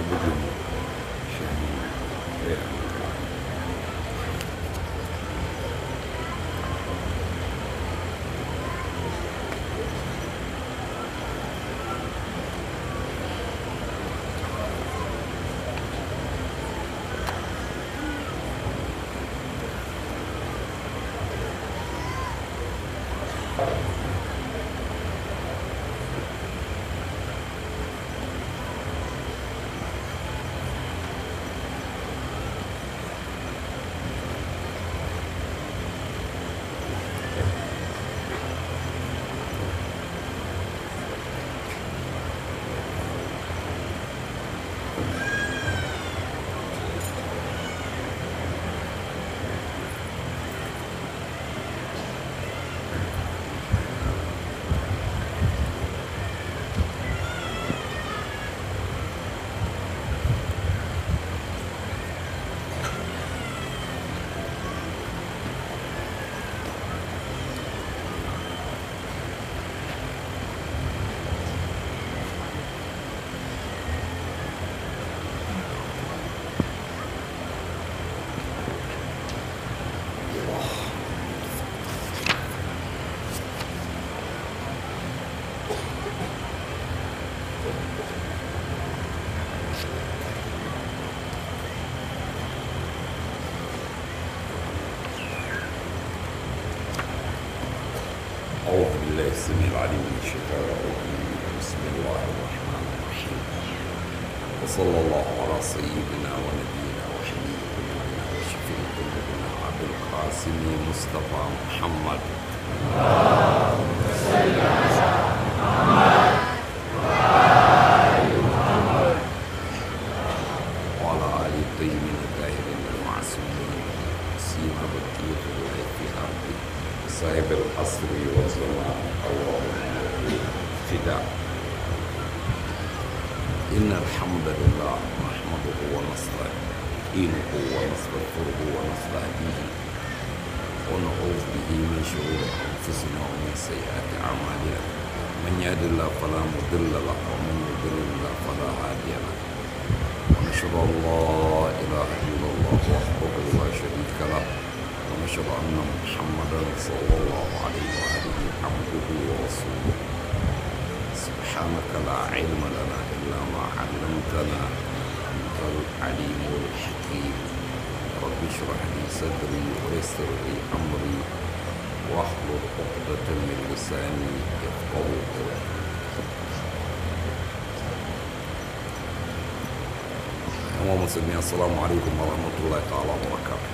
bugun shan ɗaya أعوذ بالله السميع العليم من الشيطان الرجيم بسم الله الرحمن الرحيم وصلى الله على سيدنا ونبينا وحبيب قلوبنا وشفيع قلوبنا عبد القاسم مصطفى محمد وعلى آل الطيبين الطاهرين المعصومين سيما بقية الله في أرضه صاحب العصر والزمان اللهم فداء إن الحمد لله نحمده ونستعينه ونستغفره ونستهديه ونعوذ به من شرور أنفسنا ومن سيئات أعمالنا من يهد الله فلا مضل له ومن يضلل الله فلا هادي له ونشهد أن لا إله إلا الله وحده لا شريك له ونشهد أن محمدا صلى الله عليه وآله عبده ورسوله سبحانك لا علم لنا إلا ما علمتنا أنت العليم الحكيم رب اشرح لي صدري ويسر لي أمري واحلل عقدة من لساني يفقه قولي أيها المسلمين السلام عليكم ورحمة الله تعالى وبركاته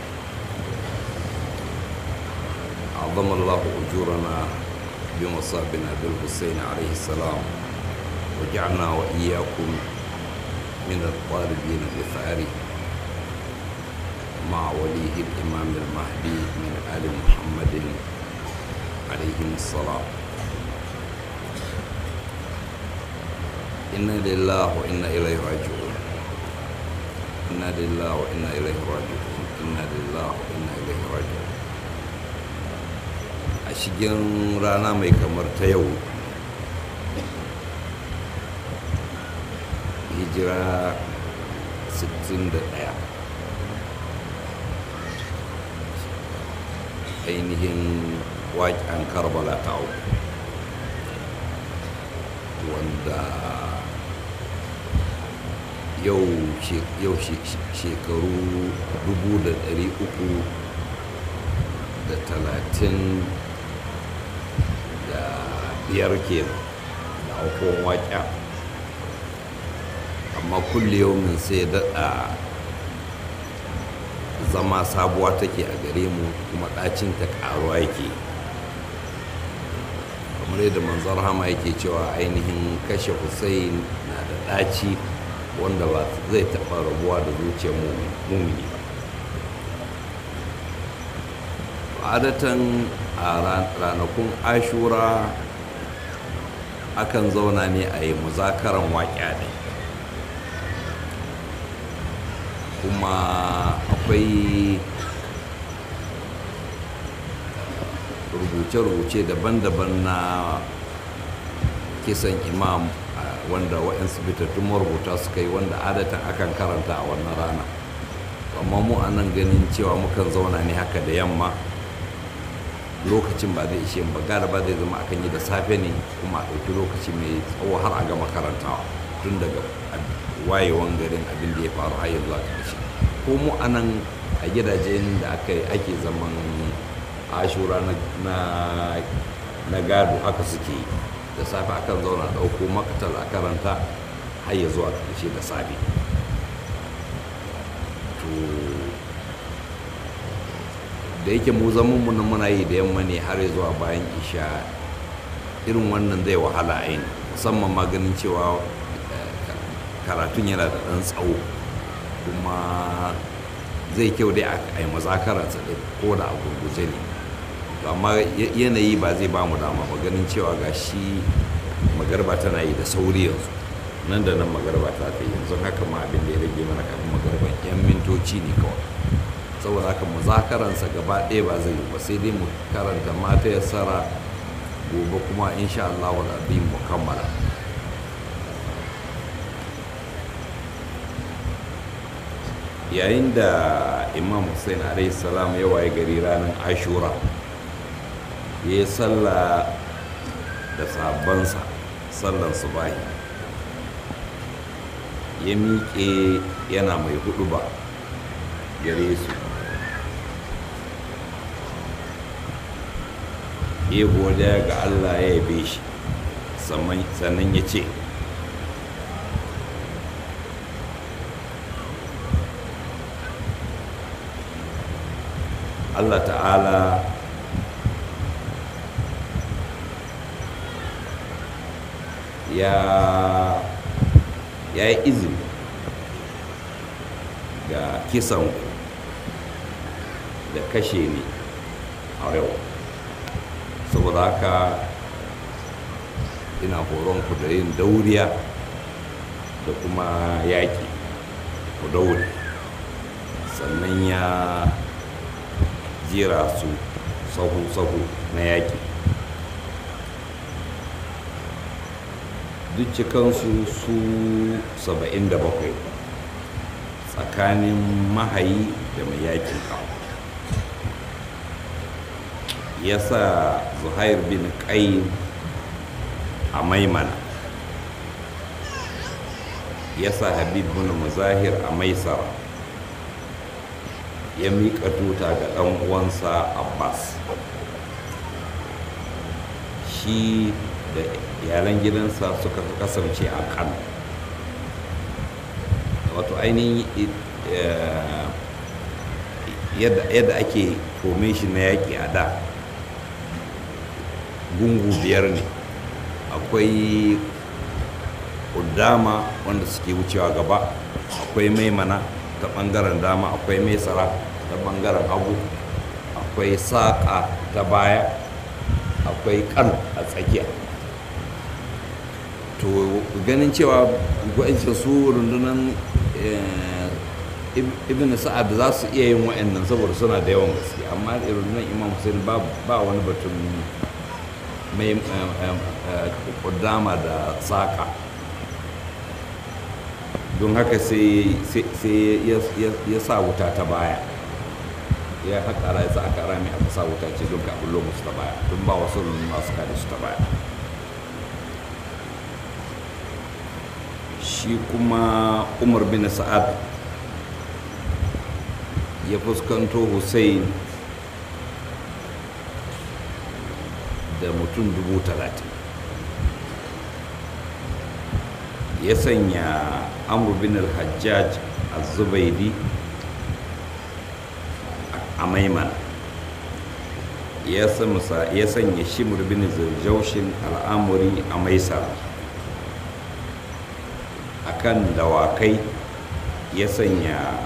عظم الله أجورنا بمصابنا بالحسين عليه السلام وجعلنا وإياكم من الطالبين لثاره مع وليه الإمام المهدي من آل محمد عليهم السلام إنا لله وإنا إليه راجعون إنا لله وإنا إليه راجعون إنا لله وإنا إليه راجعون a cikin rana mai kamar ta yau hijira 61 ainihin waƙen karbala ta uku wanda yau shekaru dubu da ɗari uku da talatin da biyar ke da aukon waƙa amma kulle yaumin sai daɗa zama sabuwa take a gare mu kuma ɗacinta ƙaruwa yake kamar yadda manzar hama yake cewa ainihin kashe hussein na da ɗaci wanda ba zai taɓa rabuwa da zuciyar mumini ba adatan a ranakun ashura akan zauna ne a yi muzakaran waƙa ne kuma akwai rubuce-rubuce daban-daban na kisan imam wanda waɗansu fitattun marubuta suka yi wanda adatan akan karanta a wannan rana amma mu a nan ganin cewa mukan zauna ne haka da yamma lokacin ba zai ishe ba gara ba zai zama akan yi da safe ne kuma a ɗauki lokaci mai tsawo har a gama karantawa tun daga wayewan garin abin da ya faru har yanzu a ƙarshe ko mu a nan a gidajen da aka ake zaman ashura na gado haka suke yi da safe akan zauna ɗauko makatal a karanta har ya zuwa ƙarshe da safe to da yake mu zaman mu nan muna yi da yamma ne har ya zuwa bayan isha irin wannan zai wahala aini musamman ma ganin cewa karatun yana da ɗan tsawo kuma zai kyau dai a yi mazakaransa ɗin ko da a gurguje ne amma yanayi ba zai ba mu dama ba ganin cewa ga shi magarba tana yi da sauri yanzu nan da nan magarba ta kai yanzu haka ma abin da ya rage mana kafin magarban yan mintoci ne kawai saboda haka muzakaransa gaba ɗaya ba zai yi ba sai dai mu karanta mata ya tsara gobe kuma insha Allah wa abin mu kammala yayin da imam hussein alaihi salam ya waye gari ranar ashura ya yi sallah da sabansa sallan subahi ya miƙe yana mai hudu ba gare su ya godiya ga allah ya yabe shi sannan ya ce allah ta'ala ya ya yi izini ga kisan da kashe ne a yau saboda haka ina horonku da yin dauriya da kuma yaƙi ku daure sannan ya jira su sahu-sahu na yaƙi duk cikansu su 77 tsakanin mahayi da mai yakin kawo ya sa zuhair bin ƙayin a maimana ya sa habib bin muzahir a maisara ya miƙa tuta ga ɗan uwansa abbas shi da iyalan gidansa suka kasance a kan wato ainihin yadda ake formation na yaƙi a da gungu biyar ne akwai udama wanda suke wucewa gaba akwai maimana ta ɓangaren dama akwai maisara ta ɓangaren hagu akwai saƙa ta baya akwai kan a tsakiya to ganin cewa gwajin su rundunan ibn sa'ad za su iya yin wa'annan saboda suna da yawan gaske amma rundunar imam hussein ba wani batun mai kudama da saka don haka sai ya sa wuta ta baya ya haƙara ya sa aka rami aka sa wuta ce don ka bullo musu ta baya don ba wasu masu kare su ta baya shi kuma umar bin sa'ad ya fuskanto hussein da mutum dubu talatin ya sanya amur bin al-hajjaj az-zubaidi a maimana ya sanya shimur bin zirjaushin al'amuri a maisara a kan dawakai ya sanya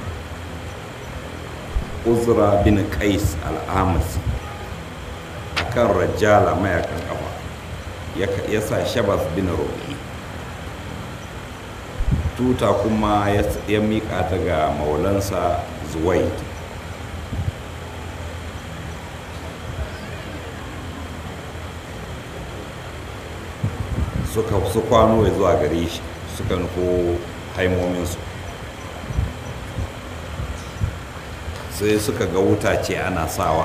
uzra bin qais al'amasi a kan rajala mayakan kafa ya sa shabas bin roƙi tuta kuma ya miƙa ta ga maulansa zuwaid suka su kwano ya zuwa gare shi suka nufo haimominsu sai suka ga wuta ce ana sawa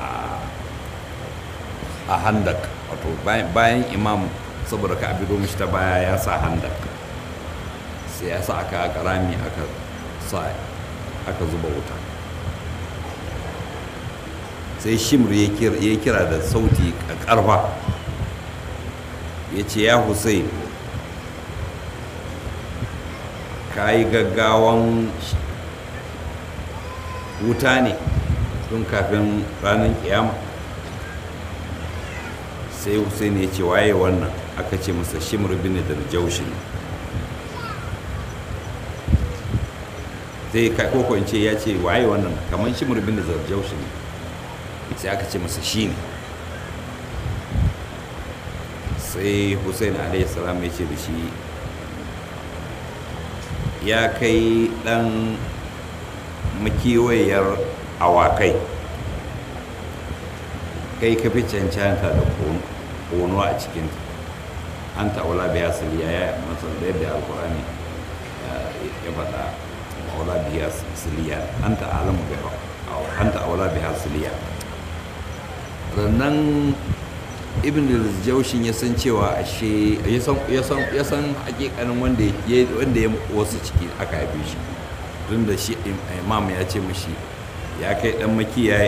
a handak wato bayan imam saboda ka abido mishi ta baya ya sa handak sai ya sa aka aka rami aka sa aka zuba wuta sai shimr ya kira da sauti karfa ya ce ya hussein ka yi gaggawan wuta ne tun kafin ranar kiyama sai hussein ya ce waye wannan aka ce masa shimr bin da jaushin sai koko in ce ya ce waye wannan kamar shimr bin da jaushin sai aka ce masa shi ne sai hussein salam ya ce da shi ya kai dan makiwayar awakai kai ka fi cancanta da kono a cikin an ta'ula biya siliya ya masu da yadda alkurani ya faɗa ta'ula biya siliya an ta'alamu biya an ta'ula biya siliya rannan ibn jaushin ya san cewa ashe ya san hakikanin wanda ya wasu ciki aka haife shi tun da shi imam ya ce mashi ya kai dan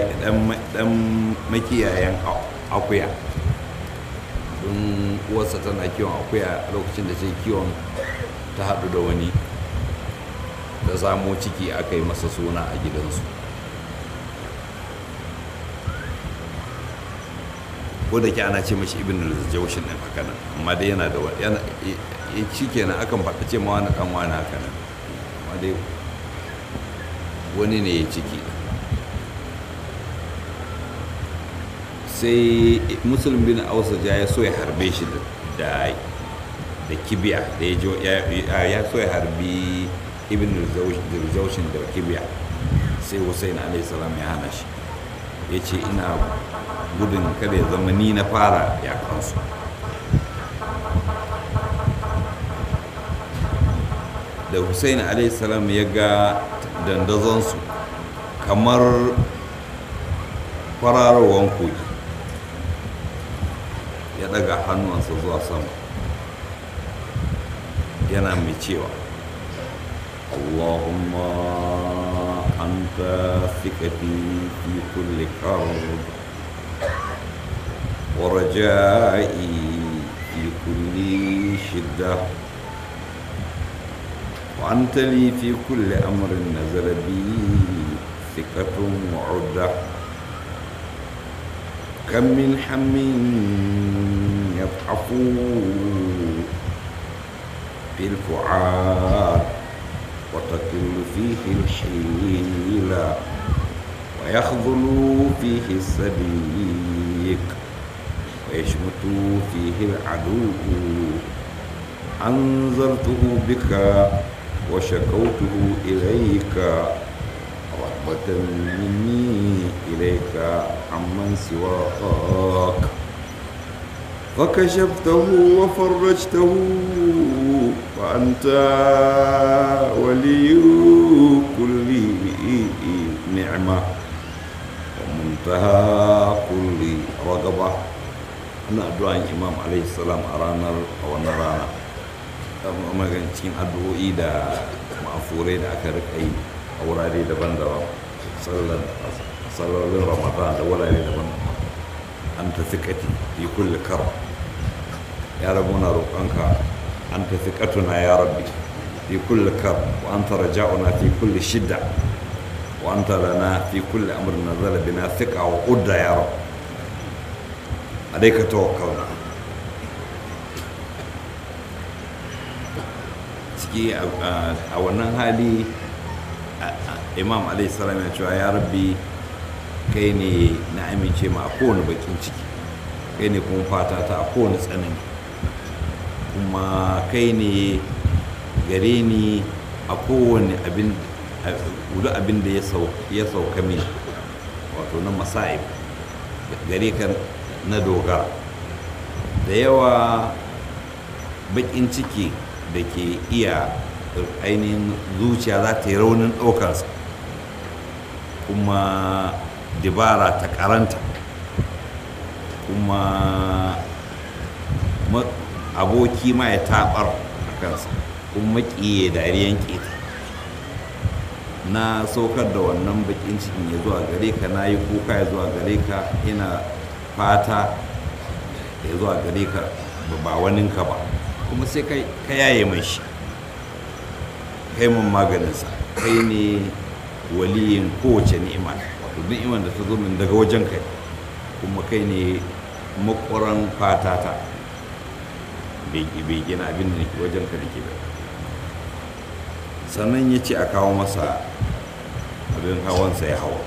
makiyayen akuya don uwarsa tana kiwon akuya lokacin da ce kiwon ta haɗu da wani da samo ciki aka yi masa suna a gidansu ko da ke ana ce mashi ibn al-jawshin din haka nan amma dai yana da yana shi kenan akan faɗa ce ma wani dan wani haka nan amma dai wani ne ya ciki sai musulun bin ausaja ya so ya harbe shi da da kibiya da ya ya so ya harbi ibn al-jawshin da kibiya sai hussein alayhi salam ya hana shi ya ce ina gudun kada ya zama ni na fara yakansu da hussein salam ya ga dandazonsu kamar kwararowar kogi ya daga hannuwansa zuwa sama yana mai cewa allahumma anta fikati fi kulli karb ورجائي في كل شدة وأنت لي في كل أمر نزل بي ثقة وعدة كم من حم يضعف في الفعال وتكل فيه الحيلة ويخذل فيه السبيك ويشمت فيه العدو أنذرته بك وشكوته إليك رغبة مني إليك عمن سواك فكشفته وفرجته وأنت ولي كل نعمة ومنتهى كل رغبة ina addu'an imam alaihi salam a ranar a wannan rana magan cikin addu'o'i da ma'afurai da aka rika yi a wurare daban-daban sallolin ramadan da wurare daban-daban an ta fiƙati fi kulle kar ya rabu na roƙonka an ta fiƙatuna ya rabbi fi kulle kar wa an ta raja'una fi kulle shidda wa an ta lana fi kulle amurin nazara bina fiƙa wa udda ya rabbi alaika tawakkalna ciki a wannan hali imam alaihi salam ya cewa ya rabbi kai ne na amince ma a kowane bakin ciki kai ne kuma fata ta a kowane tsanani kuma kai ne gare ni a kowane abin gudu abin da ya sauka min wato na masa'ib gare ka na dogara da yawa baƙin ciki da ke iya ainihin zuciya za ta yi raunin ɗaukansa kuma dibara ta karanta kuma aboki ma ya taɓar a kansa kuma maƙiye dariyan ƙeta na saukar da wannan bakin cikin ya zuwa gare ka na yi kuka ya zuwa gare ka ina fata ya zuwa gare ka ba waninka ba kuma sai ka yaye mai shi kai mun maganinsa kai ne waliyin kowace ni'ima wato ni'imar da ta zo min daga wajen kai kuma kai ne makwaran fatata bai gina abin da ke wajen ka da ke sannan ya ce a kawo masa abin hawansa ya hawa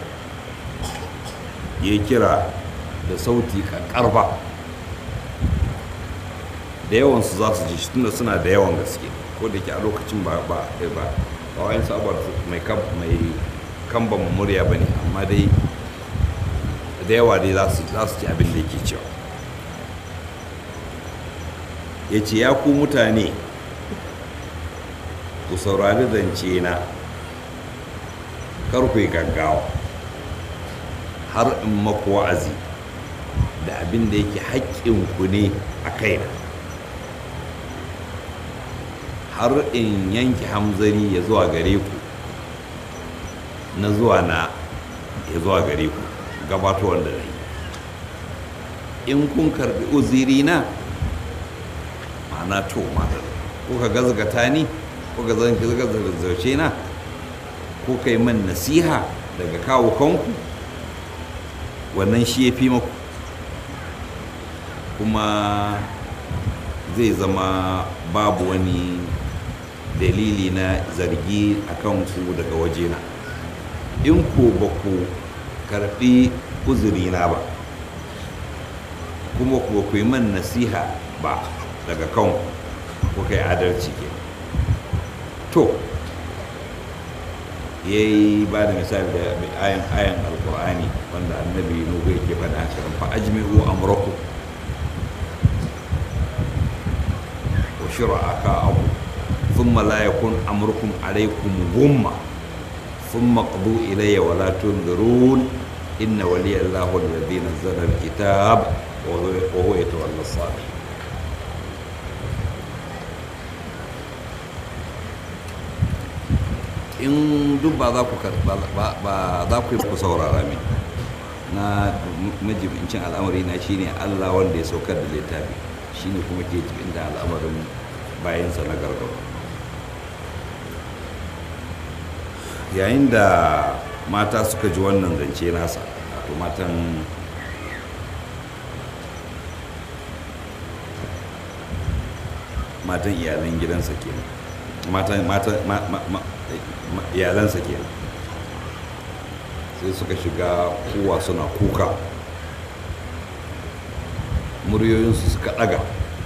ya kira da sauti karba da yawansu za su ji shi tunda suna da yawan gaske ko da ke a lokacin ba ba ba ba wayan sabar mai kamban murya ba ne amma dai da yawa dai za su ci abin da yake cewa ya ce ya ku mutane ku saurari zance na kar ku yi gaggawa har in maku wa'azi da abin da yake haƙƙinku ne a kaina har in yanke hamzari ya zuwa gare ku na zuwa na ya zuwa gare ku gabatowar da yi in kun karbi uziri na ma'ana to ma'ana kuka gazgata ni kuka zauce na kuka yi man nasiha daga kawo kanku wannan shi ya fi maku kuma zai zama babu wani dalili na zargi a kanku daga wajena in ku ba ku karɓi uzurina ba kuma ku ku yi man nasiha ba daga kanku kuka yi adalci ke to ya yi ba da misali da ayan ayan alkur'ani wanda annabi nuhu yake faɗa haka fa ajmi'u amrakum wa shura'aka'akum thumma la yakun amrukum alaykum gumma thumma qadu ilayya wa la tunzirun inna waliya allahu alladhi nazzala alkitab wa huwa yatawalla as-salihin in duk ba za ku ba za ku yi ku saurara min na majibincin al'amari na shine Allah wanda ya saukar da littafi shine kuma ke cikin da al'amarin bayansa na gargaba yayin da mata suka ji wannan zance nasa wato matan matan iyalan gidansa kenan matan matan iyalansa kenan sai suka shiga kowa suna kuka muryoyinsu suka ɗaga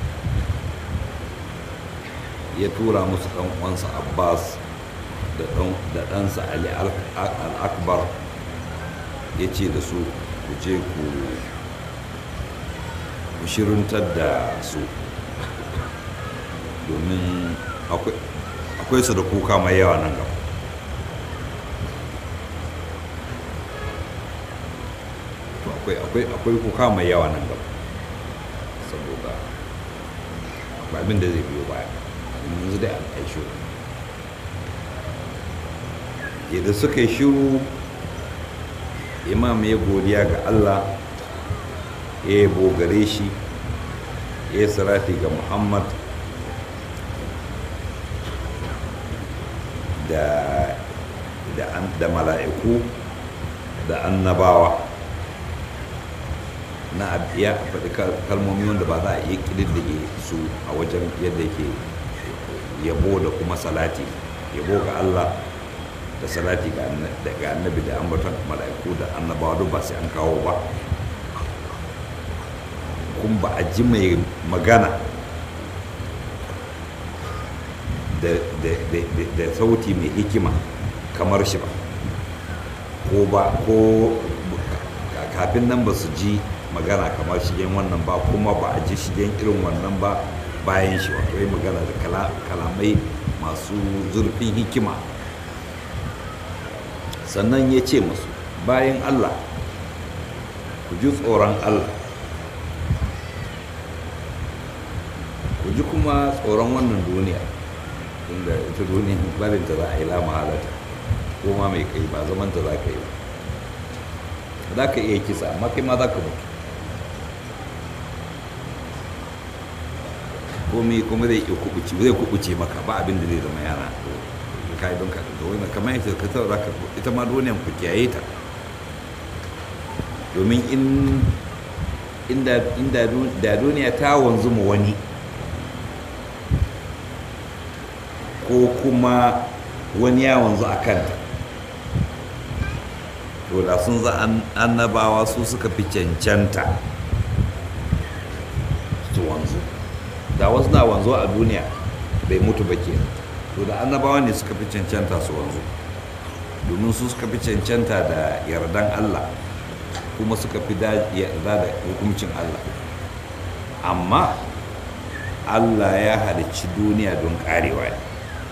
ya tura musu ɗan uwansa abbas da ɗansa ali al-akbar ya ce da su ku je ku shirintar da su domin akwai su da kuka mai yawa nan gaba akwai kuka mai yawa nan gaba saboda akwai abin da zai biyo baya yanzu dai an kai shiru yadda suka yi shiru imam ya godiya ga allah ya yi gare shi ya yi sarati ga muhammad da da mala'iku da annabawa na ya faɗi kalmomi wanda ba za a iya ƙididdige su a wajen yadda yake yabo da kuma salati yabo ga Allah da salati ga annabi da ambaton mala'iku da annabawa duk ba sai an kawo ba kuma ba a ji mai magana da sauti mai hikima kamar shi ba ko ba ko kafin nan ba su ji magana kamar shigen wannan ba kuma ba a ji shigen irin wannan ba bayan shi wato ya magana da kalamai masu zurfin hikima sannan ya ce musu bayan allah ku ji tsoron allah ku ji kuma tsoron wannan duniya inda ita duniya barinta za a yi lama halata ko ma mai kai ba zamanta za ka yi ba za ka iya kisa amma kai ma za ka mutu komai kuma zai iya kubuce zai kubuce maka ba abin da zai zama yana ka yi don ka ga wani kamar yadda ka taura ka ita ma duniyan ku kiyaye ta domin in inda inda da duniya ta wanzu mu wani ko kuma wani ya wanzu a kanta to da sun za annabawa su suka fi cancanta su wanzu da wasu na wanzu a duniya bai mutu ba ke to da annabawa ne suka fi cancanta su wanzu domin su suka fi cancanta da yardan allah kuma suka fi yarda da hukuncin allah amma allah ya halicci duniya don karewa ne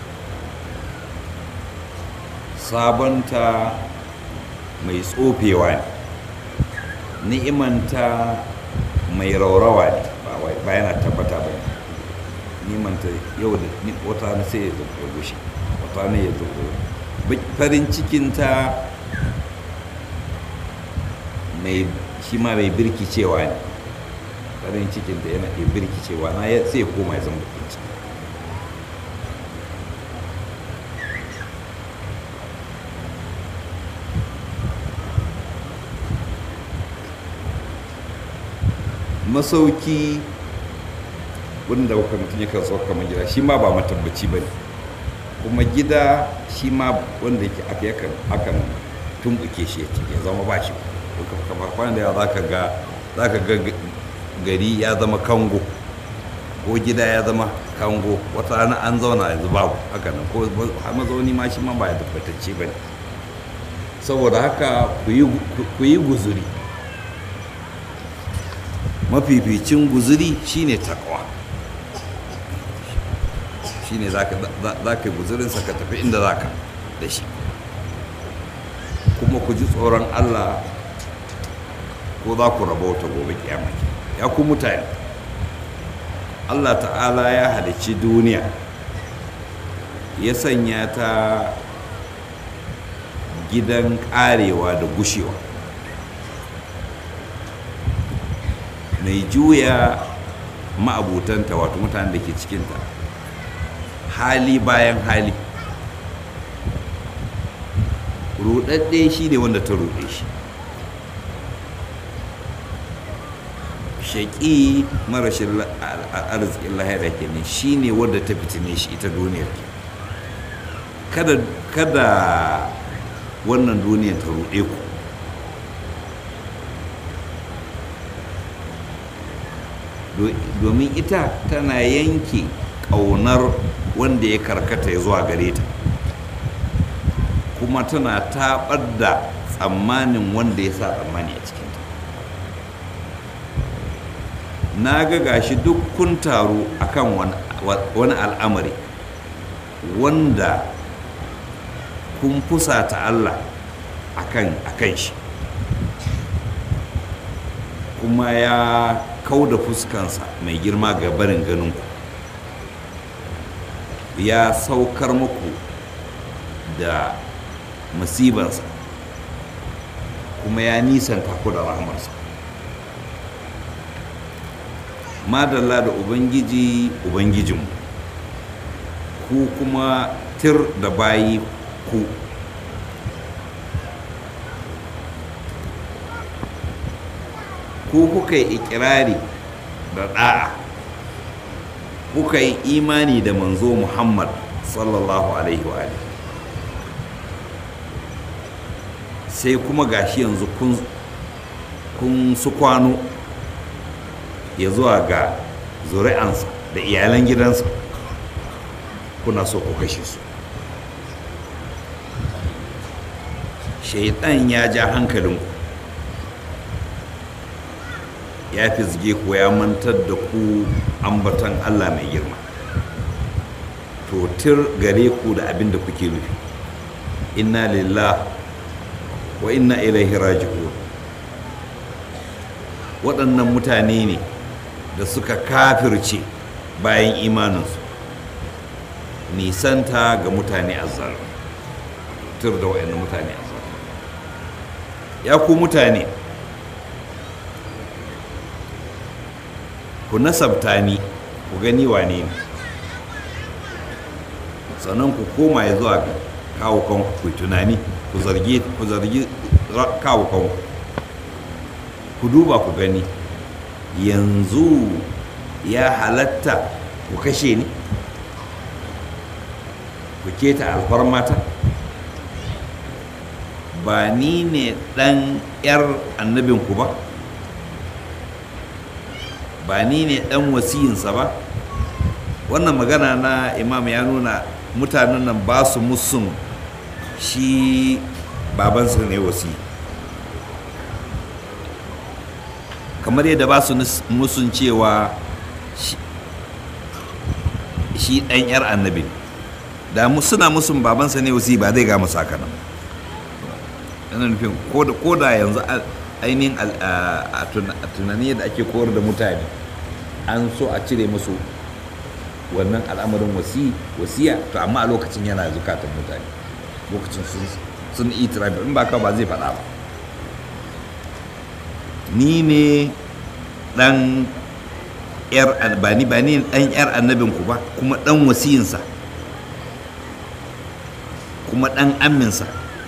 sabonta mai tsofewa ne ni'imanta mai raurawa ne ba yana tabbata ba ni'imanta yau da wata na sai ya zo gushe wata ne ya zo farin cikinta mai shi ma mai birkicewa ne farin cikinta yana iya birkicewa na sai ya koma ya zama bakin ciki masauki wanda kuka mutum ya kan sauka kamar gida shi ma ba matabbaci ba ne kuma gida shi ma wanda yake aka yakan akan tumbuke shi ya zama ba shi kamar kwanan da ya za ka ga za ka ga gari ya zama kango ko gida ya zama kango wata rana an zauna yanzu babu haka nan ko mazauni ma shi ma ba ya tabbatacce ba ne saboda haka ku yi guzuri mafificin guzuri shine takwa shine za ka guzurinsa ka tafi inda za ka da shi kuma ku ji tsoron allah ko za ku rabauta gobe kiyama ya ku mutane allah ta'ala ya halicci duniya ya sanya ta gidan karewa da gushewa mai juya ma'abutanta wato mutanen da ke cikinta hali bayan hali rudadde shi ne wanda ta rude shi shaƙi marashin arzikin lahira kenan shi ne wadda ta fitine shi ita duniyar ke kada wannan duniyar ta rude ku domin ita tana yanke ƙaunar wanda ya karkata ya zuwa gare ta kuma tana taɓar da tsammanin wanda ya sa tsammani a cikinta na ga gashi duk kun taru akan wani al'amari wanda kun fusata Allah akan akan shi kuma ya kau da fuskansa mai girma ga barin ganinku ya saukar muku da musibansa kuma ya nisanta ku da rahamarsa madalla da ubangiji ubangijinmu ku kuma tir da bayi ku ku kuka yi ikirari da da'a kuka yi imani da manzo muhammad sallallahu alaihi wa sai kuma gashi yanzu kun su kwano ya zuwa ga zuri'ansa da iyalan gidansa kuna so ku kashe su shaidan ya ja hankalinku ya fizge ku ya mantar da ku ambatan Allah mai girma to tir gare ku da abin da kuke nufi inna lillah wa inna ilaihi raji'un waɗannan mutane ne da suka kafirce bayan imaninsu nisanta ga mutane azzar tur da waɗannan mutane azzar ya ku mutane ku nasabta ni ku gani wane ne sannan ku koma ya zuwa ga kawo kanku ku tunani ku zargi ku zargi kawo kanku ku duba ku gani yanzu ya halatta ku kashe ni ku keta alfarmata ba ni ne ɗan 'yar annabinku ba ba ni ne ɗan wasiyinsa ba wannan magana na imam ya nuna mutanen nan ba su musun shi babansa ne wasi kamar yadda ba su musun cewa shi ɗan 'yar annabi da suna musun babansa ne wasi ba zai gama sakanan yana nufin ko da yanzu ainihin a tunani da ake koyar da mutane an so a cire musu wannan al'amarin wasiya to amma a lokacin yana zukatan mutane lokacin sun itirafi in ba ka ba zai faɗa ba ni ne ɗan yar ba ni ba ni ɗan yar annabinku ba kuma ɗan wasiyinsa kuma ɗan aminsa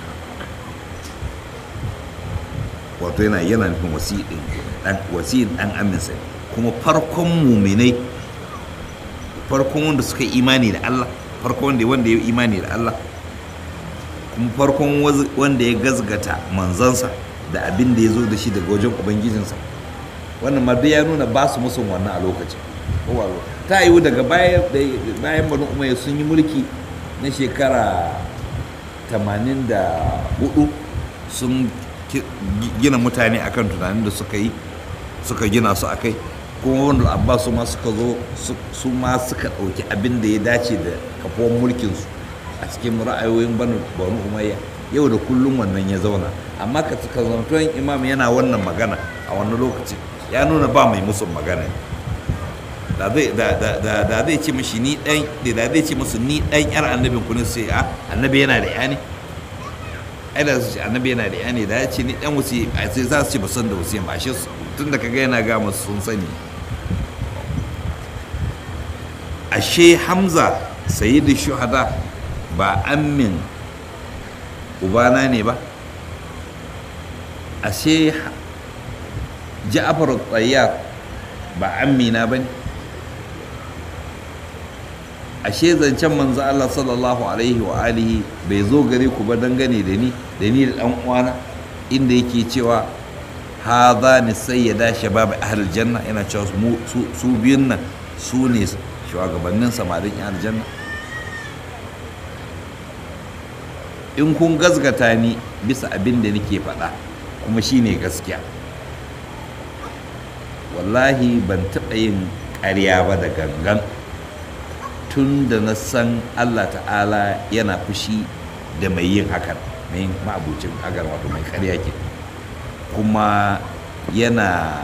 wato yana yana nufin wasiyin ɗan wasiyin ɗan aminsa kuma farkon muminai farkon wanda suka yi imani da Allah farkon wanda wanda ya imani da Allah kuma farkon wanda ya gazgata manzansa da abin da ya zo da shi daga wajen ubangijinsa wannan ma duk ya nuna ba su musun wannan a lokacin ta yiwu daga bayan banu umayya sun yi mulki na shekara 84 sun gina mutane akan tunanin da suka yi suka gina su akai kuma wanda abbas su ma suka zo su ma suka ɗauki abin da ya dace da kafuwan mulkinsu a cikin ra'ayoyin banu umayya yau da kullum wannan ya zauna amma ka zantuwan imam yana wannan magana a wannan lokacin ya nuna ba mai musun magana da zai ce mashi ni dan da zai ce musu ni dan yar annabin ku ne sai a annabi yana da yani ai da su ce annabi yana da yani da ya ce ni dan wasi sai za su ce ba san da wasi ba shi tun da kaga yana ga musu sun sani ashe hamza sayyidu shuhada ba ammin ubana ne ba ashe ja'far tsayyar ba amina ba ne ashe zancen manzo Allah sallallahu alaihi wa alihi bai zo gare ku ba dangane da ni da ni da dan uwana inda yake cewa hadha ni sayyida shabab ahlul janna yana cewa su biyun nan su ne shugabannin samarin yan aljanna in kun gazgata ni bisa abin da nake faɗa kuma shine gaskiya wallahi ban taɓa yin ƙarya ba da gangan tun da na san allah ta'ala yana fushi da mai yin hakan mai ma'abucin hakan wato mai ƙarya ke kuma yana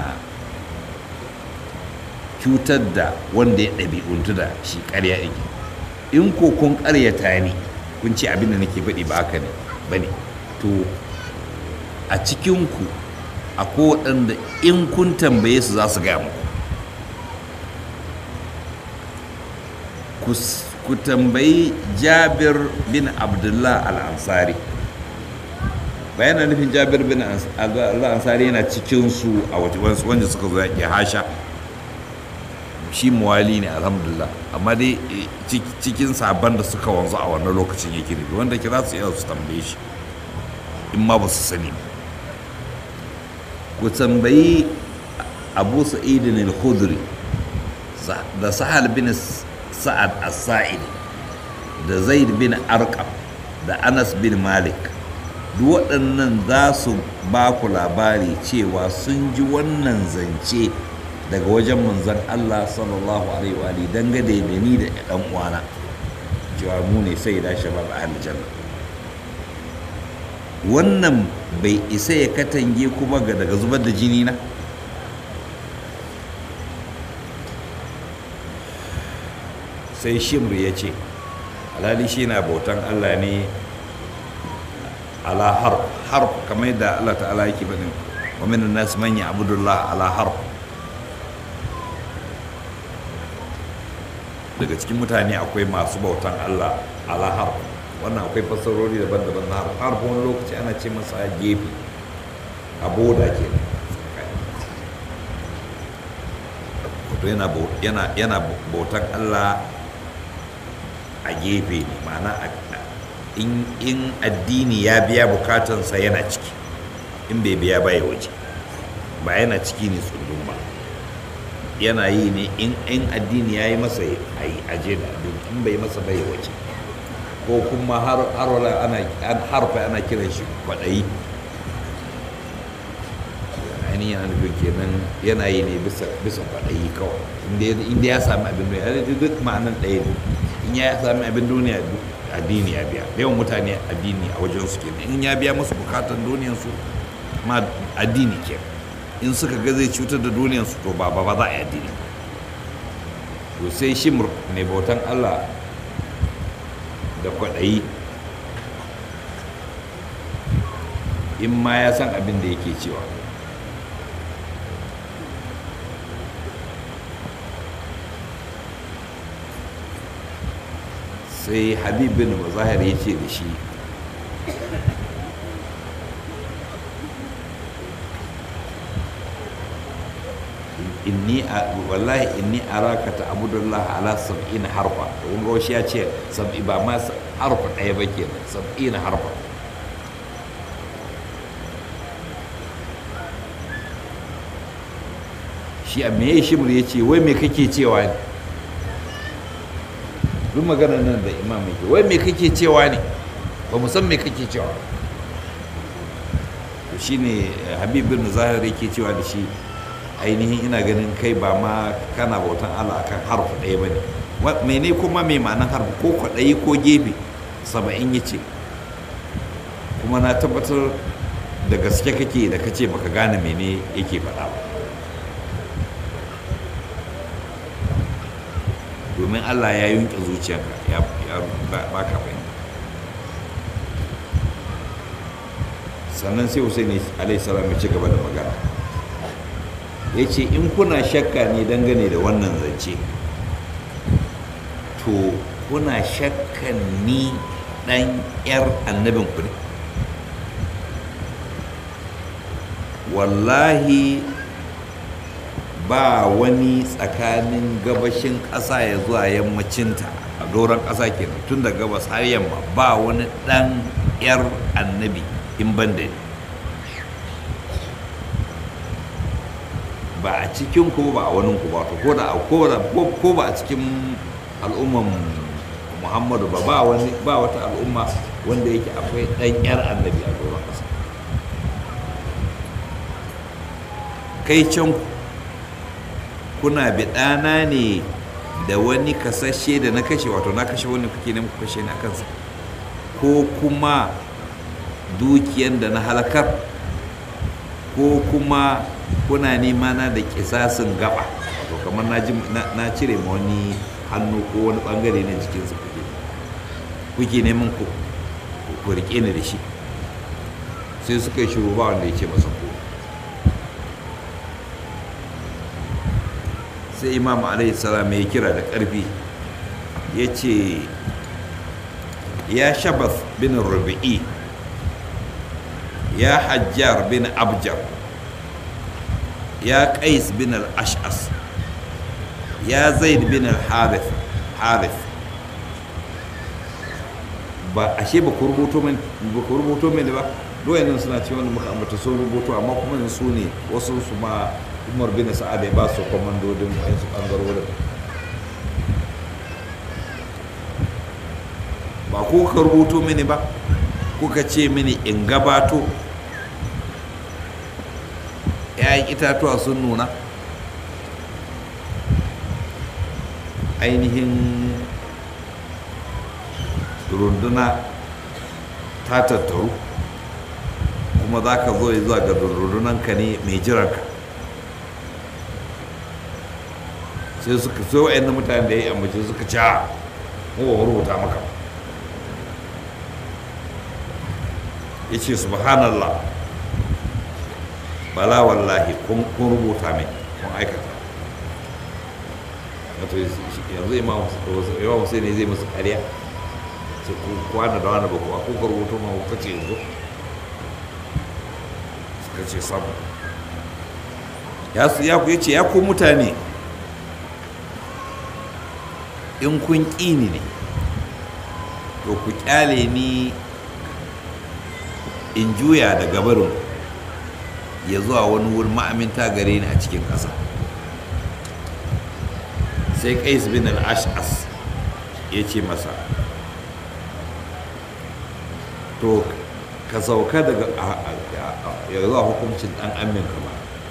cutar da wanda ya ɗabi'untu da shi ƙarya yake in ko kun ƙaryata ni kun ce abin da nake faɗi ba haka ne ba ne to a cikinku akwai waɗanda in kun tambaye su za su gaya muku ku tambayi jabir bin abdullah al-ansari bayanan nufin jabir bin al-ansari yana cikinsu a wanda suka zo yaƙi hasha shi muwali ne alhamdulillah amma dai cikin sabon da suka wanzu a wannan lokacin yake ne wanda kira su iya su tambaye shi in ma ba su sani ku tambayi abu sa'idin al-khudri da sahal bin sa'ad as-sa'id da zaid bin arqam da anas bin malik duk waɗannan za su ba ku labari cewa sun ji wannan zance daga wajen manzon Allah sallallahu alaihi wa alihi dangane da ni da ɗan uwana cewa mu ne sai da shabab a aljanna wannan bai isa ya katange kuma ga daga zubar da jini na sai shimr ya ce alhali shi na bautan allah ne ala harf harf kamar yadda allah ta'ala yake faɗin wa min nas man ya'budullah ala harf daga cikin mutane akwai masu bautan allah ala harf wannan akwai fassarori daban-daban na harf harf wani lokaci ana ce masa gefe a boda ke wato yana bautan allah a gefe ne ma'ana in addini ya biya bukatansa yana ciki in bai biya baya waje ba yana ciki ne tsundun ba yana yi ne in addini ya yi masa a yi aje da addini in bai masa bai waje ko kuma har wala ana harfa ana kiran shi kwaɗayi ainihin yana nufin kenan yana yi ne bisa kwaɗayi kawai inda ya sami abin duniya duk ma'anan ɗaya ne in ya sami abin duniya addini ya biya yawan mutane addini a wajen su kenan in ya biya musu bukatan duniyansu ma addini kenan in suka ga zai cutar da duniyansu to ba ba za a yi addini to sai shi mai bautan allah da kwaɗayi in ma ya san abin da yake cewa sai habib bin mazahir ya ce da shi inni wallahi inni araka ta abudullah ala sab'ina harfa kun ga shi ya ce sab'i ba ma harfa ɗaya ba ke sab'ina harfa shi a me shimr ya ce wai me kake cewa ne duk magana nan da imam yake wai me kake cewa ne ba mu san me kake cewa to shine habib bin zahir yake cewa da shi ainihin ina ganin kai ba ma kana bautan Allah akan harfu ɗaya ba ne mene kuma mai ma'anar harfu ko kwaɗayi ko gefe saba'in ya ce kuma na tabbatar da gaske kake da kace baka gane mene yake faɗa ba domin Allah ya yunke zuciyarka ya baka fahimta sannan sai Hussein alaihi salam ya ci gaba da magana ya ce in kuna shakka ne dangane da wannan zance to kuna shakkan ni ɗan 'yar annabin ku ne wallahi ba wani tsakanin gabashin ƙasa ya zuwa yammacinta a doron ƙasa kenan tun da gabas har yamma ba wani ɗan 'yar annabi in ban da ni ba a cikin ku ba a wani ku ba to ko da ko ba a cikin al'umman muhammadu ba ba wani ba wata al'umma wanda yake akwai ɗan 'yar annabi a doron ƙasa kai can kuna biɗana ne da wani kasashe da na kashe wato na kashe wani kuke ne kashe ni a kansa ko kuma dukiyan da na halakar ko kuma kuna nema na da kisasin gaba wato kamar na cire ma wani hannu ko wani bangare na jikinsa kuke kuke neman ku ku rike ni da shi sai suka yi shiru ba wanda ya ce masa ko sai imam alaihi salam ya kira da ƙarfi ya ce ya shabas bin rubi'i ya hajjar bin abjar ya qais bin al-ash'as ya zaid bin al-harith harith ba ashe ba ku rubuto min ba ku rubuto min ba doyen suna ce wanda muka ambata sun rubuto amma kuma su ne wasu su ma umar bin sa'ad ya ba su komandodin wayansu bangarorin ba ko ka rubuto mini ba kuka ce mini in gabato ‘ya'yan itatuwa sun nuna ainihin runduna ta tattaru kuma za ka zo zuwa ga rundunanka ne mai jiranka sai suka so wa'yan mutane da ya yi amince suka ci a rubuta maka ya ce subhanallah bala wallahi kun rubuta mai kun aikata wato yanzu imam hussein ne zai musu kariya sai ku kwana da wani bakuwa ko ka rubuta ma kuka ce yanzu suka ce sabu ya su ya ku ya ce ya ku mutane in kun ƙi ni ne to ku kyale ni in juya da gabarin ya zuwa wani wurin ma'aminta gare ni a cikin ƙasa sai qais bin al-ash'as ya ce masa to ka sauka daga ya zuwa hukuncin ɗan amin kama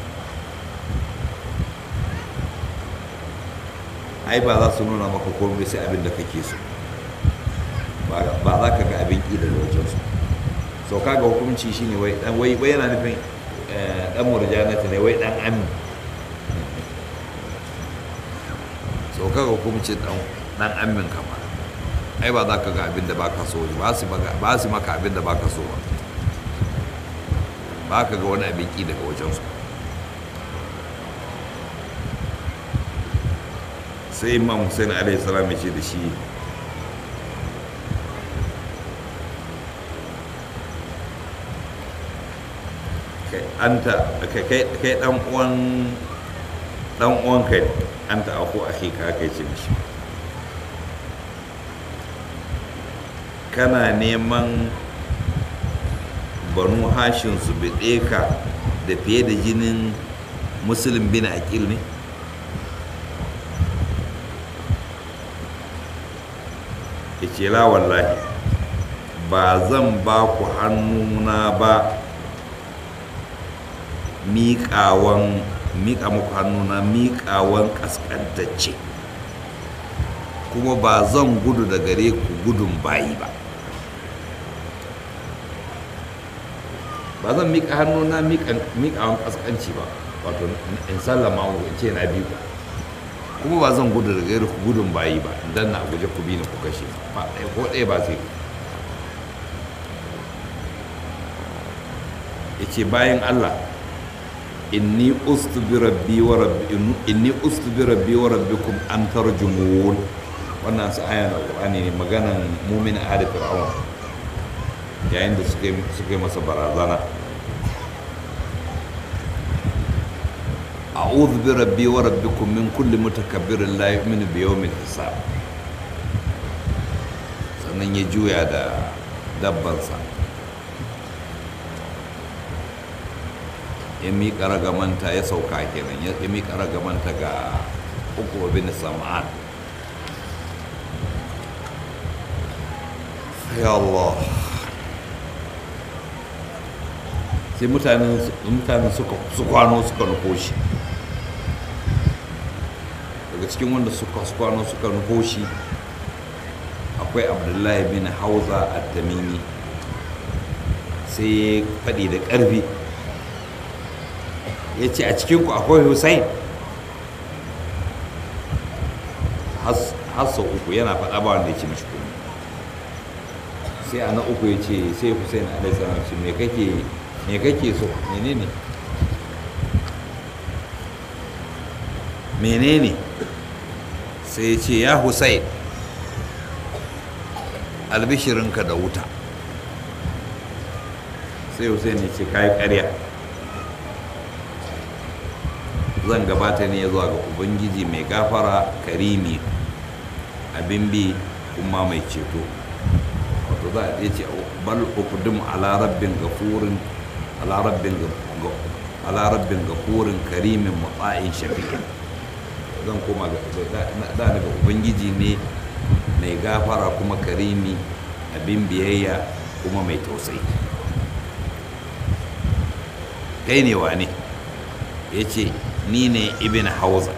ai ba za su nuna maka komai sai abin da kake so ba za ka ga abin ƙi daga wajensu sauka ga hukunci shine wai wai yana nufin dan murjanata ne wai dan amin sauka ga hukuncin dan amin kama ai ba za ka ga abin da ba ka so ba su maka abin da ba ka so ba ba ka ga wani abin ƙi daga wajensu sai imam hussein alaihi salam ya ce da shi anta kai dan uwan dan uwan kai anta aku akhi ka kai ce mishi kana neman banu hashin su bide ka da fiye da jinin musulun bin aqil ne ya ce la wallahi ba zan ba ku hannuna ba miƙawan miƙa muku hannuna miƙawan ƙasƙantacce kuma ba zan gudu da gare ku gudun bayi ba ba zan miƙa hannuna miƙawan ƙasƙanci ba wato in sallama in ce na biyu kuma ba zan gudu da gare ku gudun bayi ba idan na guje ku bi ni ku kashe ba ɗaya ko ɗaya ba zai ya ce bayan allah inni ustu bi rabbi wa rabbi inni ustu bi rabbi wa rabbikum an tarjumun wannan su aya na qur'ani ne maganan mumin ali fir'aun yayin da suka suka masa barazana a'udhu bi rabbi wa rabbikum min kulli mutakabbirin la yu'minu bi yawmil hisab sannan ya juya da dabbansa ya miƙa ragamanta ya sauka kenan ya miƙa ragamanta ga uku bin sam'an ya Allah sai mutanen suka su kwano suka nufo shi daga cikin wanda suka su kwano suka nufo shi akwai abdullahi bin hauza a tamimi sai faɗi da ƙarfi ya ce a cikinku akwai hussein hassa uku yana faɗa ba wanda ya ce mashi kuma sai a na uku ya ce sai hussein alaihissalam ce me kake me kake so menene menene sai ya ce ya hussein albishirinka da wuta sai hussein ya ce kayi ƙarya zan gabata ne zuwa ga ubangiji mai gafara karimi abin bi kuma mai ceto wato za a ce bal ukudum ala rabbin gafurin ala rabbin gafurin karimin mutsa'in shafi'in zan koma da daga ubangiji ne mai gafara kuma karimi abin biyayya kuma mai tausayi kai ne wane ya ce ni ne ibn hauza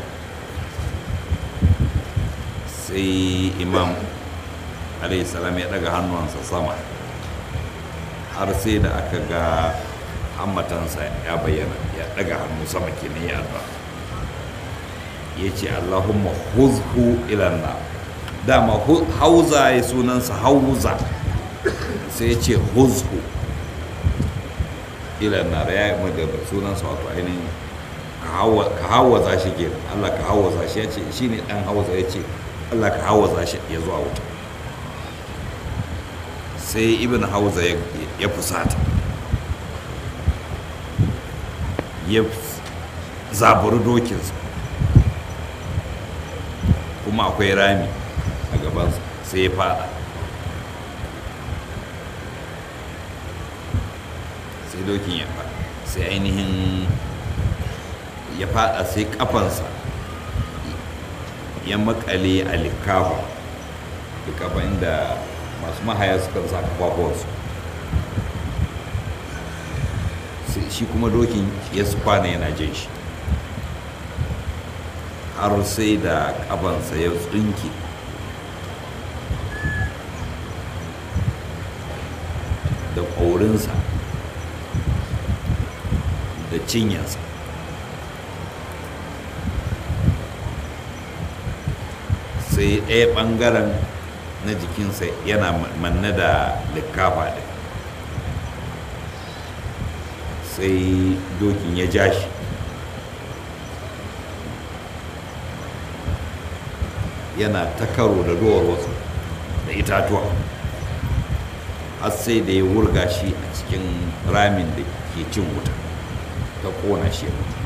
sai imam salam ya daga hannuwansa sama har sai da aka ga hammatansa ya bayyana ya daga hannu sama kenan ya addu'a ya ce allahumma huzhu ilanna dama hauza ya sunansa hauza sai ya ce huzhu ilanna da ya yi da sunansa wato ainihin ka hawaza shi ke allah ka hawaza shi ya ce shi ne dan hauza ya ce allah ka hawaza shi ya zuwa wuta sai ibn hauza ya fusata ya zaburi dokinsa kuma akwai rami a gabansa sai ya fada sai dokin ya fada sai ainihin ya fada sai kafansa ya makale a likafa likafa inda masu mahaya suka sa kafafuwansu shi kuma dokin ya su kwana yana jin shi har sai da kafansa ya tsunke da ƙaurinsa da cinyarsa sai ɗaya ɓangaren na jikinsa yana manne da likafa ɗin sai dokin ya ja shi yana ta karo da duwar wasu da itatuwa har sai da ya wurga shi a cikin ramin da ke cin wuta ta kona shi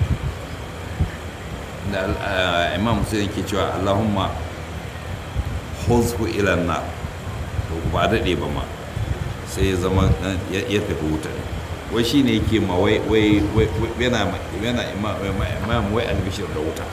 da imam sai ke cewa allahumma huzhu ilan na to ba daɗe ba ma sai ya zama ya tafi wuta wai shi ne yake ma wai yana imam wai albishir da wuta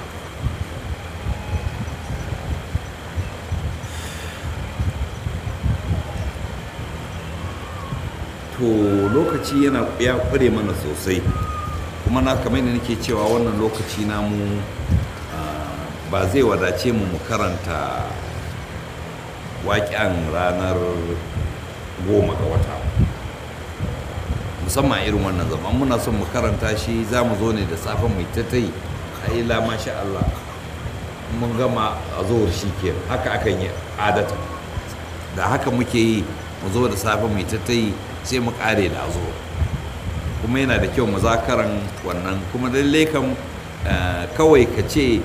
to lokaci yana ya kware mana sosai kuma na kamar da nake cewa wannan lokaci namu ba zai wadace mu mu karanta waƙen ranar goma ga wata musamman irin wannan zaman muna son mu karanta shi za mu zo ne da safen mai tattai a ila masha Allah mun gama a zuwar shi ke haka akan yi adata da haka muke yi mu zo da safen mai tattai sai mu kare da zo kuma yana da kyau muzakaran wannan kuma lalle kam kawai ka ce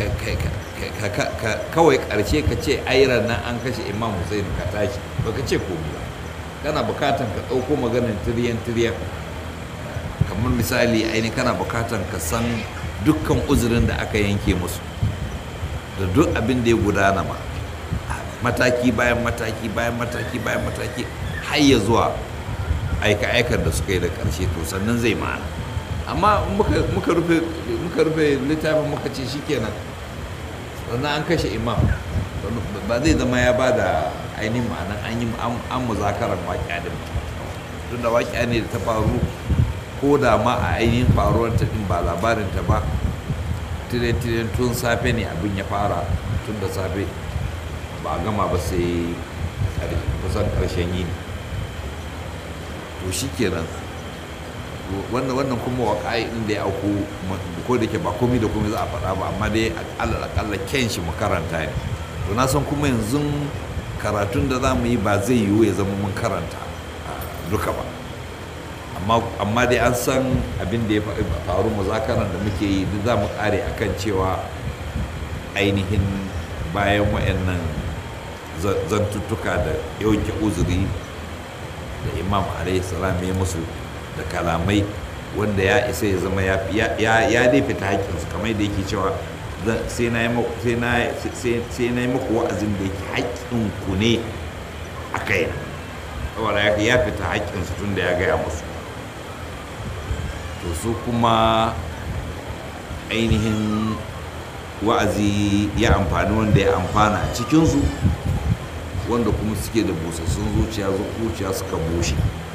kawai karshe ka ce airan nan an kashe imam hussein ka tashi ba ka ce komi ba kana bukatan ka ɗauko maganin tiriyan tiriyan kamar misali aini kana bukatan ka san dukkan uzurin da aka yanke musu da duk abin da ya gudana ma mataki bayan mataki bayan mataki bayan mataki har ya zuwa aika-aikar da suka yi da ƙarshe to sannan zai ma'ana amma muka rufe littafin muka ce shi kenan sannan an kashe imam ba zai zama ya ba da ainihin ma'anan an yi an muzakarar waƙiya din tun da waƙiya ne da ta faru ko da ma a ainihin faruwar ta din ba labarin ta ba tire-tire tun safe ne abin ya fara tun da safe ba a gama ba sai kusan ƙarshen yini to shi kenan wannan wannan kuma waƙa'i ɗin da ya auku ko da ke ba komai da komai za a faɗa ba amma dai akalla ken shi mu karanta ne to na san kuma yanzu karatun da za mu yi ba zai yiwu ya zama mun karanta duka ba amma dai an san abin da ya faru muzakaran da muke yi duk za mu ƙare akan cewa ainihin bayan wayannan zantuttuka da yawanke uzuri da imam salam ya musu da kalamai wanda ya isa ya zama ya dai fita haƙƙinsu kamar da yake cewa sai na yi muku wa'azin da yake haƙƙinku ne a kai saboda ya fita haƙƙinsu tun da ya gaya musu to su kuma ainihin wa'azi ya amfani wanda ya amfana a cikinsu wanda kuma suke da busassun zuciya zuciya suka bushe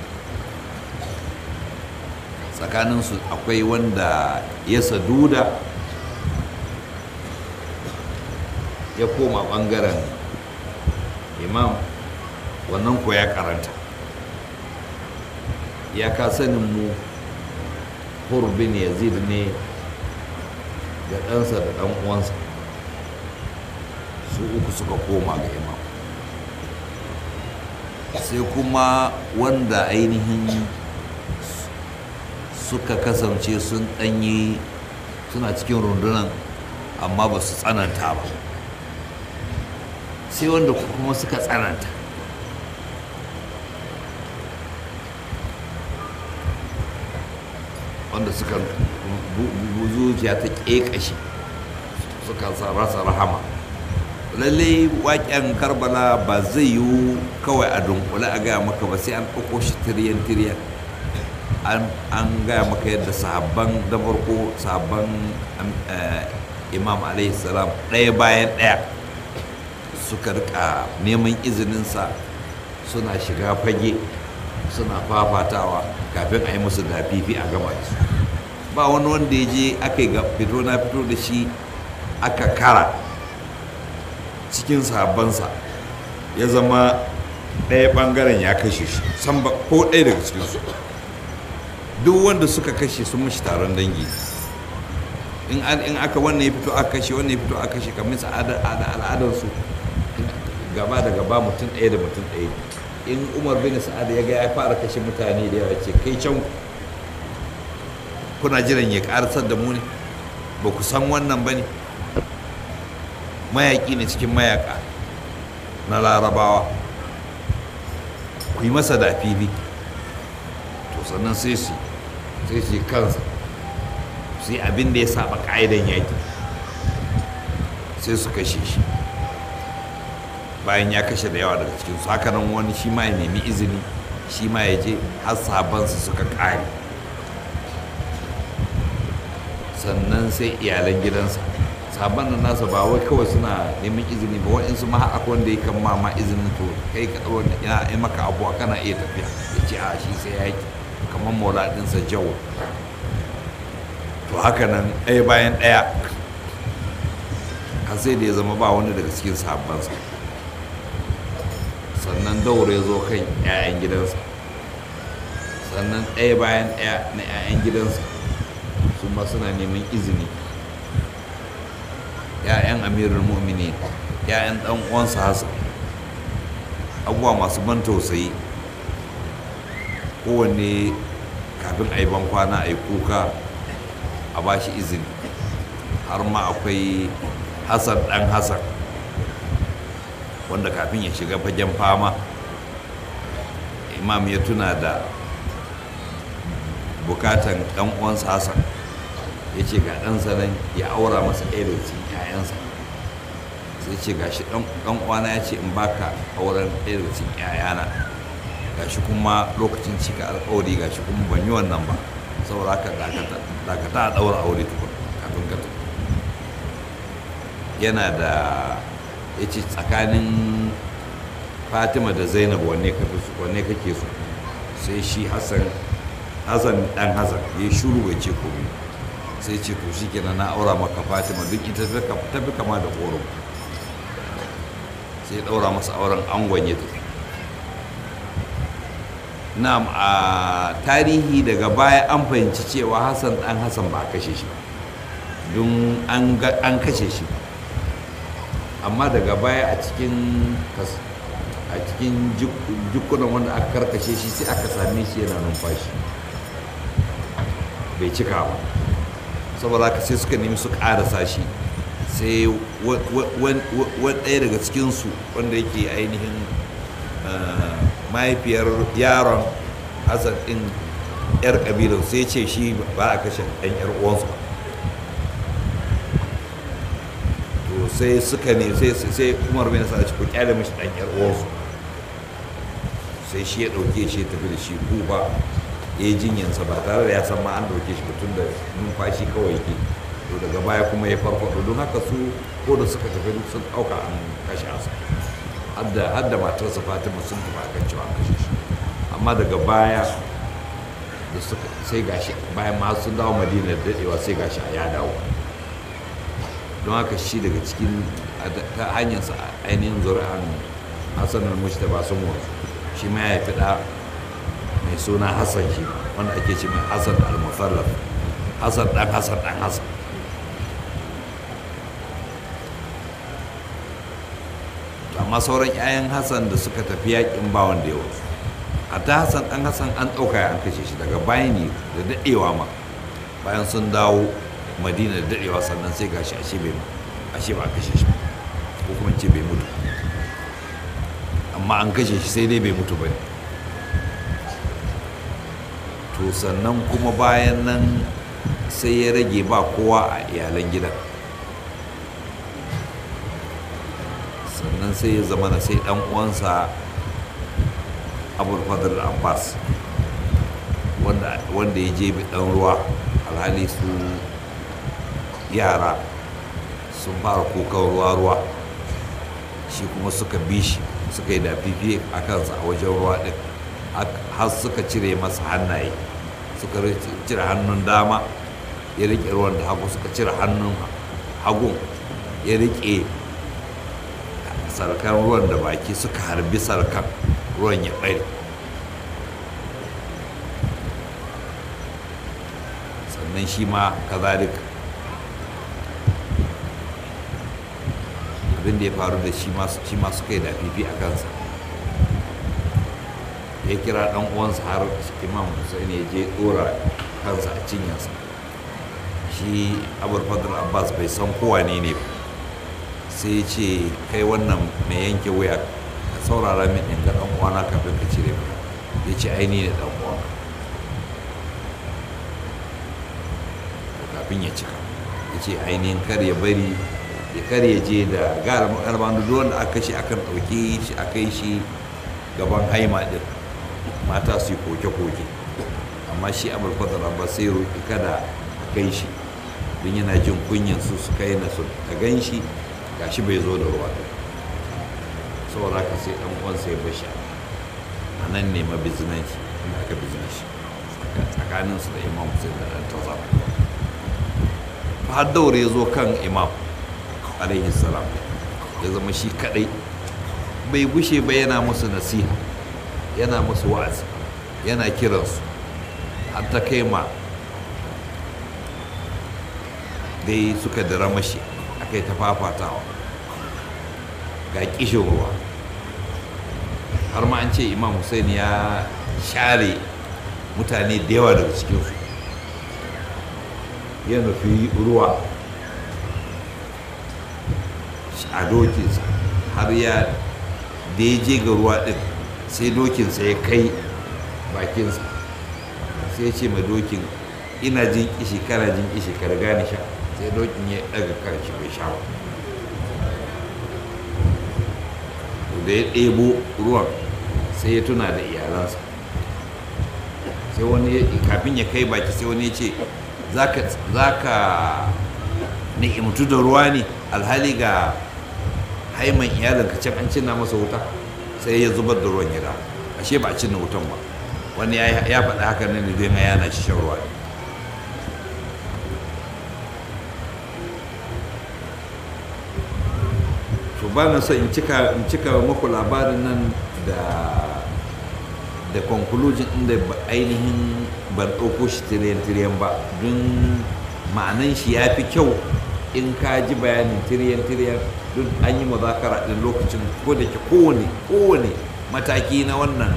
tsakaninsu akwai wanda ya saduda ya koma ɓangaren imam wannan ko ya karanta ya ka sanin mu hurbin yazid ne da ɗansa da ɗan uwansa su uku suka koma ga imam sai kuma wanda ainihin suka kasance sun ɗanyi suna cikin rundunan amma ba su tsananta ba sai wanda kuma suka tsananta wanda suka zuciya ta ƙeƙashe suka rasa rahama lalle waƙen karbala ba zai yiwu kawai a dunkule a gaya maka ba sai an ɗauko shi tiriyan tiriyan an gaya maka yadda sahabban da farko sahabban imam alaihi salam ɗaya bayan ɗaya suka rika neman izininsa suna shiga fage suna fafatawa kafin a yi musu dafifi a gama da su ba wani wanda ya je aka yi fito na fito da shi aka kara cikin sahabbansa ya zama ɗaya ɓangaren ya kashe shi san ba ko ɗaya daga cikinsu duk wanda suka kashe sun mashi taron dangi in aka wannan ya fito aka kashe wannan ya fito aka kashe kamar al'adarsu gaba da gaba mutum ɗaya da mutum ɗaya in umar bin sa'ad ya ga ya fara kashe mutane da yawa ce kai can kuna jiran ya karasar da mu ne ba ku san wannan ba ne mayaƙi ne cikin mayaƙa na larabawa ku yi masa da fifi to sannan sai su sai su kansa su yi abin da ya saba ƙa'idan yaƙi sai su kashe shi bayan ya kashe da yawa daga cikinsu haka nan wani shi ma ya nemi izini shi ma ya je har sabansu suka ƙare sannan sai iyalan gidansa sabon nan nasa ba wai kawai suna neman izini ba waɗansu ma akwai wanda ya kan ma ma izinin to kai ka ɗau ya yi maka abuwa kana iya tafiya ya ce a shi sai ya yi kamar maula ɗinsa jawo to haka nan ɗaya bayan ɗaya har sai da ya zama ba wani daga cikin sabansa sannan daure ya zo kan 'ya'yan gidansa sannan ɗaya bayan ɗaya na 'ya'yan gidansa su ma suna neman izini 'ya'yan amirul mu'mini 'ya'yan ɗan uwansa hasan abubuwa masu ban tausayi kowanne kafin a yi ban kwana a yi kuka a ba shi izini har ma akwai hasan ɗan hasan wanda kafin ya shiga fagen fama imam ya tuna da bukatan ɗan uwansa hassan ya ce ga ɗansa nan ya aura masa ɗaya da cikin 'ya'yansa sai ce ga shi ɗan uwana ya ce in baka auren ɗaya da cikin 'ya'yana ga shi kuma lokacin cika alƙawari ga shi kuma ban yi wannan ba saboda haka dakata a ɗaura aure tukun kafin ka yana da ya ce tsakanin fatima da zainab wanne kake so sai shi hassan hassan dan hassan ya shuru bai ce komai sai ce to shi kenan na aura maka fatima duk ita ta fi kama da horo sai ya daura masa auren angon ya tafi na'am a tarihi daga baya an fahimci cewa hassan dan hassan ba a kashe shi don an kashe shi amma daga baya a cikin a cikin jikunan wanda aka karkashe shi sai aka same shi yana numfashi bai cika ba saboda haka sai suka nemi su ƙarasa shi sai ɗaya daga cikinsu wanda yake ainihin mahaifiyar yaron hassan ɗin 'yar ƙabilar sai ce shi ba a kashe ɗan 'yar uwansu ba to sai suka ne sai umar bin sa ci ku kyale mishi ɗan 'yar uwansu sai shi ya ɗauke shi ya tafi da shi kuba ya yi jinyansa ba tare da ya san ma an ɗauke shi tun da numfashi kawai ke to daga baya kuma ya farfaɗo don haka su ko da suka tafi duk sun ɗauka an kashe asa har da matarsa fatima sun tafi akan cewa an kashe shi amma daga baya da suka sai gashi bayan ma sun dawo madina da dadewa sai gashi a ya dawo don haka shi daga cikin ta hanyarsa ainihin zuri'an hassan al-mujtaba sun wanzu shi ma ya fi da mai suna hassan shi wanda ake ce mai hassan al-musallaf hassan dan hassan dan hassan amma sauran 'ya'yan hassan da suka tafi yakin ba wanda ya wasu hatta hassan dan hassan an ɗauka an kashe shi daga bayan ne da daɗewa ma bayan sun dawo madina da daɗewa sannan sai gashi ashe bai ashe ba kashe shi ko kuma ce bai mutu amma an kashe shi sai dai bai mutu ba ne to sannan kuma bayan nan sai ya rage ba kowa a iyalan gidan sannan sai ya zama na sai dan uwansa abulfadar abbas wanda ya je bi dan ruwa alhali su yara sun fara kukan ruwa-ruwa shi kuma suka bi shi suka yi da fifi a kansa a wajen ruwa din har suka cire masa hannaye suka cire hannun dama ya riƙe ruwan da hagu suka cire hannun hagun ya riƙe sarkan ruwan da baki suka harbi sarkan ruwan ya ɓare sannan shi ma kazalika abin da ya faru da shi ma suka yi da fifi a kansa ya kira ɗan uwansa har imam hussein ya je ɗora kansa a cinyarsa shi abul fadl abbas bai san kowa ne ne ba sai ce kai wannan mai yanke wuya ka saurara min in ga uwana kafin ka cire mu ya ce aini ne ɗan uwana kafin ya cika ya ce ainihin kar ya bari ya kar ya je da gara makarban da wanda aka shi akan ɗauke shi a kai shi gaban haima ɗin mata su yi koke-koke amma shi abul fadl abbas sai roƙi kada a kai shi don yana jin kunyan su su kai na su ta gan shi gashi bai zo da ruwa saboda haka sai dan uwan sai bashi a nan ne mabizinanci inda aka bizina shi tsakanin su da imam sai da dan taza har daure ya zo kan imam alaihi salam ya zama shi kadai bai gushe ba yana musu nasiha yana musu wa'azi yana kiransu har ta kai ma dai suka dira mashi aka yi ta fafatawa ga kishin ruwa har ma an ce imam hussein ya share mutane da yawa daga cikinsu ya nufi ruwa a dokinsa har ya da ya je ga ruwa din sai dokinsa ya kai bakinsa sai ce ma dokin ina jin kishi kana jin kishi ka riga ni sha sai dokin ya daga kan shi bai sha ba da ya ɗebo ruwan sai ya tuna da iyalansa sai wani kafin ya kai baki sai wani ya ce za ka ni'imtu da ruwa ne alhali ga haiman iyalinka can an cinna masa wuta sai ya zubar da ruwan ya da ashe ba a cinna wutan ba wani ya faɗi haka ne da zai yana shi shan ruwa to ba na so in cika in cika muku labarin nan da da conclusion inda ainihin ban ɗauko shi tiriyan-tiriyan ba don ma'anan shi ya fi kyau in ka ji bayanin tiriyan-tiriyan don an yi mazakara ɗin lokacin ko da ke kowane kowane mataki na wannan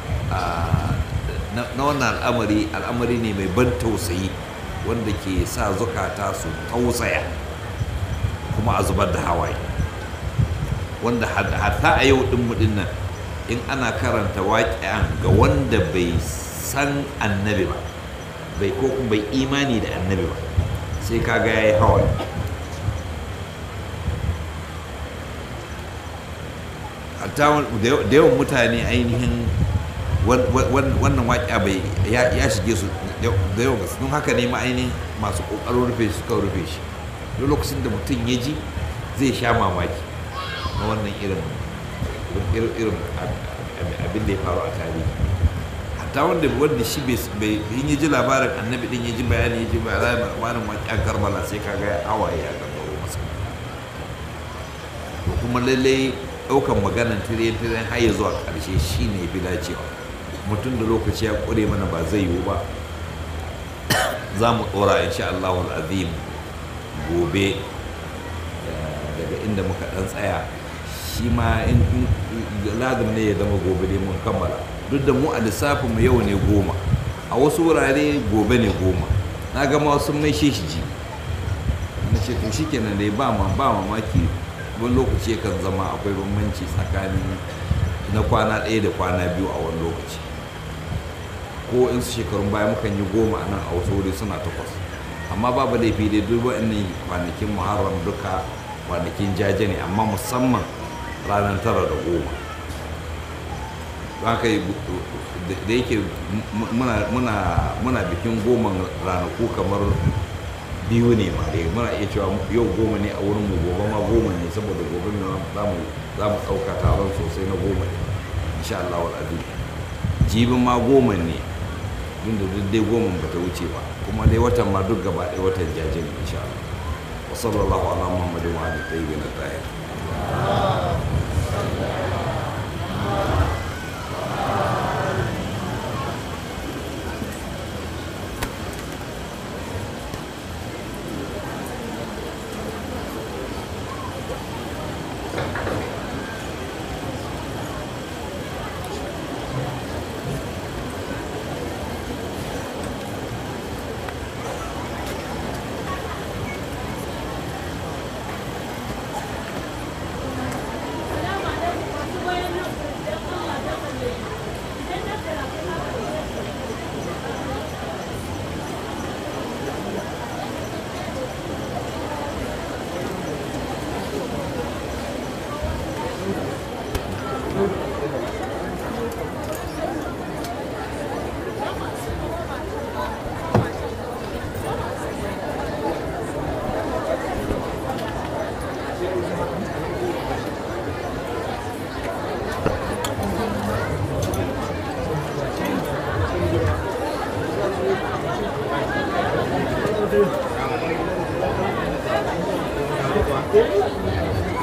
na wannan al'amari al'amari ne mai ban tausayi wanda ke sa zukata su tausaya kuma a zubar da hawaye wanda hatta a yau ɗin mudin nan in ana karanta waƙi'an ga wanda bai san annabi ba bai ko kuma bai imani da annabi ba sai kaga ya yi hawaye hatta da yawan mutane ainihin wannan waƙi'a bai ya shige su da yawan gasu don haka ne ma ainihin masu ƙoƙarin rufe shi suka rufe shi lokacin da mutum ya ji zai sha mamaki na wannan irin irin irin abin da ya faru a tarihi hatta wanda wanda shi bai in ya ji labarin annabi din ya ji bayani ya ji labarin waƙen karbala sai kaga ya awaye a gangaro masa to kuma lallai ɗaukan maganan tiriyan-tiriyan har ya zuwa ƙarshe shi ne fi dacewa mutum da lokaci ya ƙure mana ba zai yiwu ba za mu ɗora insha Allah azim gobe daga inda muka ɗan tsaya shi ma lazim ne ya zama gobe ne mun kammala duk da mu a lissafin mu yau ne goma a wasu wurare gobe ne goma na gama sun mai shi ji na ce to shi kenan dai ba mamaki wani lokaci yakan zama akwai bambanci tsakanin na kwana ɗaya da kwana biyu a wani lokaci ko in su shekarun baya mukan yi goma a nan a wasu wuri suna takwas amma babu laifi dai duk waɗannan kwanakin muharram duka kwanakin jaje ne amma musamman ranar tara da goma haka da yake muna bikin goma ranaku kamar biyu ne ma dai muna iya cewa yau goma ne a wurin mu gobe ma goma ne saboda gobe ne za mu ɗauka taron sosai na goma ne insha Allah wal azim jibin ma goma ne tun da duk dai goma ba ta wuce ba kuma dai watan ma duk gaba ɗaya watan jaje ne insha Allah wa sallallahu ala muhammadin wa alihi tayyibin tahir Thank you.